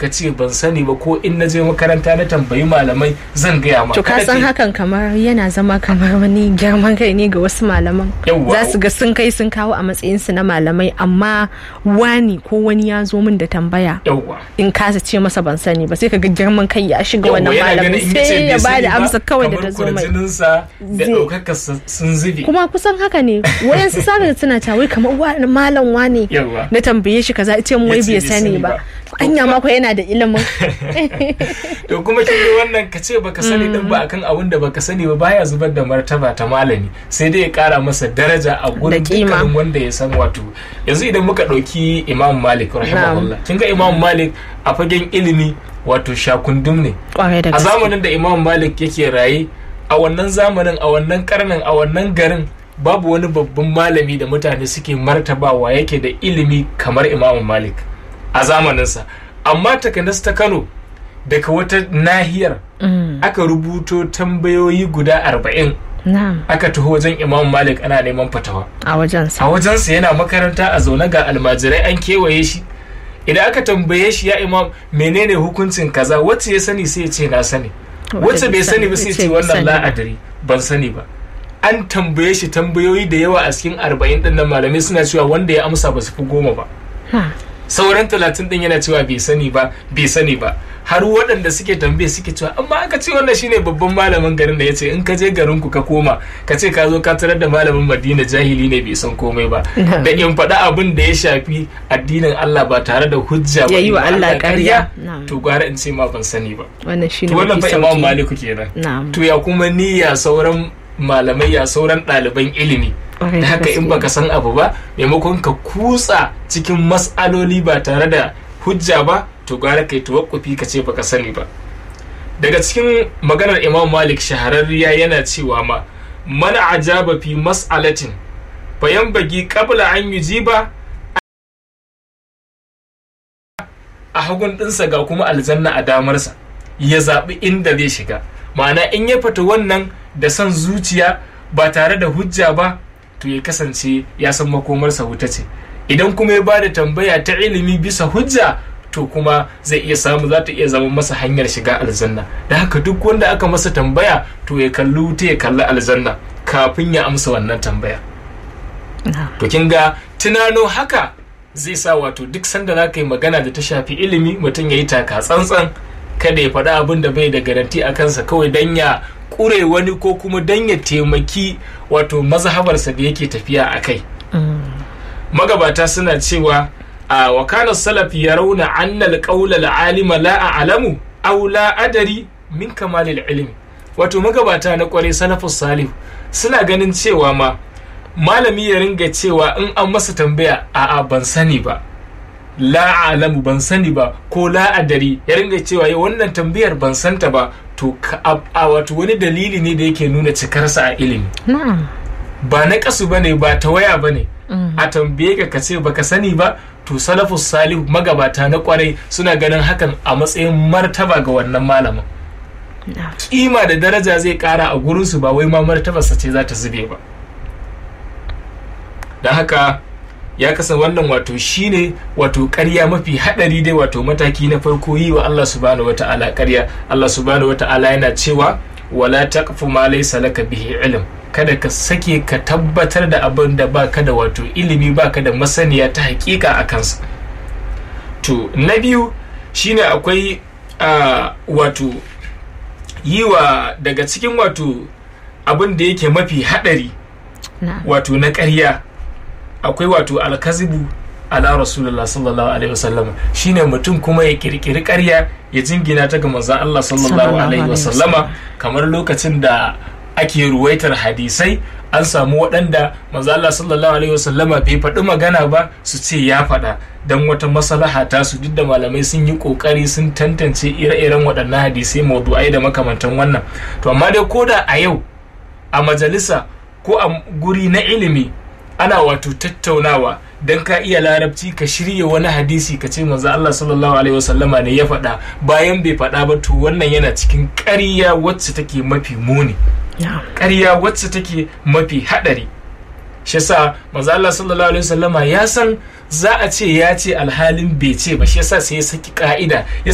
ka ce ban sani ba ko in na je makaranta na tambayi malamai zan gaya ma to ka san hakan kamar yana zama kamar wani girman kai ne ga wasu malaman za su ga sun kai sun kawo a matsayin su na malamai amma wani ko wani ya zo min da tambaya in kasa ce masa ban sani ba sai ka ga girman kai ya shiga wannan malamin sai ya ba da amsa kawai da ta zo mai da ɗaukaka sun zubi kuma kusan haka ne wayansu saka suna cewa kamar malam wani na tambaye shi kaza ce mu wai bai sani ba anya ma ko yana da ilimin to kuma kin ga wannan ka ce baka sani din ba akan abin da baka sani ba baya zubar da martaba ta malami sai dai ya kara masa daraja a gurin dukkanin wanda ya san wato yanzu idan muka dauki Imam Malik rahimahullah kin ga Imam Malik a fagen ilimi wato shakundum ne a zamanin da Imam Malik yake raye a wannan zamanin a wannan karnin a wannan garin babu wani babban malami da mutane suke martabawa yake da ilimi kamar imamu malik a zamaninsa amma takanas ta kano daga wata nahiyar aka rubuto tambayoyi guda arba'in aka taho wajen imamu malik ana neman fatawa a wajensa a wajensa yana makaranta a zaune ga almajirai an kewaye shi idan aka tambaye shi ya imam menene hukuncin kaza wacce ya sani sai ya ce na sani wacce bai sani ba sai ce wannan la'adari ban sani ba an tambaye shi tambayoyi da yawa a cikin arba'in din nan malamai suna cewa wanda ya amsa ba su fi goma ba sauran talatin din yana cewa bai sani ba bai sani ba har waɗanda suke tambaye suke cewa amma aka ce wannan shine babban malamin garin da ya ce in ka je garin ku ka koma ka ce ka zo ka tarar da malamin madina jahili ne bai san komai ba da in faɗa abin da ya shafi addinin Allah ba tare da hujja ba yayi wa Allah ƙarya to gwara in ce ma ban sani ba wannan shine to wannan fa Imam Maliku kenan to ya kuma niyya sauran malamai ya sauran ɗaliban ilimi da haka in baka san abu ba maimakon ka kutsa cikin mas'aloli ba tare da hujja ba to gara kai tawakkufi ka ce baka sani ba daga cikin maganar imam malik shahararriya yana cewa ma mana ajaba fi mas'alatin bayan bagi qabla an yujiba a hagun ɗinsa ga kuma aljanna a damarsa ya zaɓi inda zai shiga ma'ana in ya fita wannan da son zuciya ba tare da hujja ba to ya kasance ya san makomarsa wuta ce idan kuma ya ba da tambaya ta ilimi bisa hujja to kuma zai iya samu za ta iya zama masa hanyar shiga aljanna da haka duk wanda aka masa tambaya to ya kalli wuta ya kalli aljanna kafin ya amsa wannan tambaya to kin ga tunano haka zai sa wato duk sanda za ka yi magana da ta shafi ilimi mutum ya yi taka tsantsan kada ya faɗi abin da bai da garanti a kansa kawai don ya ƙure wani ko kuma don ya taimaki wato mazhabarsa da yake tafiya a kai magabata suna cewa a wakanar salaf ya rauna annal ƙaular alima la a alamu aw la adari min kamalil ilimi wato magabata na kware salafus salih suna ganin cewa ma malami ya ringa cewa in an masa tambaya a'a ban sani ba la alamu ban sani ba ko la adari ya ringa cewa yi wannan tambayar ban santa ba to a wato wani dalili ne da yake nuna cikarsa a ilimi ba na kasu bane ba ta waya bane a tambaye ka ka ce baka sani ba to salafus salih magabata na kwarai suna ganin hakan a matsayin martaba ga wannan malamin kima da daraja zai kara a gurinsu ba wai ma martabarsa ce za ta zube ba don haka ya kasa wannan wato shine wato ƙarya mafi haɗari dai wato mataki na farko yi wa Allah subhanahu wata'ala ƙarya Allah subhanahu wata'ala yana cewa wala taqfu ma laysa laka bihi ilm kada ka sake ka tabbatar da abin da baka da wato ilimi baka da masaniya ta hakika a kansa to na biyu shine akwai wato yi wa daga cikin wato abin da yake mafi haɗari wato na ƙarya akwai wato alkazibu ala rasulullah sallallahu alaihi wasallam shine mutum kuma ya kirkiri ƙarya ya jingina ta ga manzon Allah sallallahu alaihi wasallama kamar lokacin da ake ruwaitar hadisai an samu waɗanda manzon Allah sallallahu alaihi wasallama bai faɗi magana ba su ce ya faɗa don wata maslaha ta su duk da malamai sun yi ƙoƙari sun tantance ire-iren waɗannan hadisai maudu'ai da makamantan wannan to amma dai koda a yau a majalisa ko a guri na ilimi ana wato tattaunawa don ka iya larabci ka shirya wani hadisi ka ce manzo Allah sallallahu alaihi wasallama ne ya faɗa bayan bai faɗa ba to wannan yana cikin ƙarya wacce take mafi muni ƙarya wacce take mafi haɗari shi yasa manzo Allah sallallahu alaihi wasallama ya san za a ce ya ce alhalin bai ce ba shi yasa sai ya saki ka'ida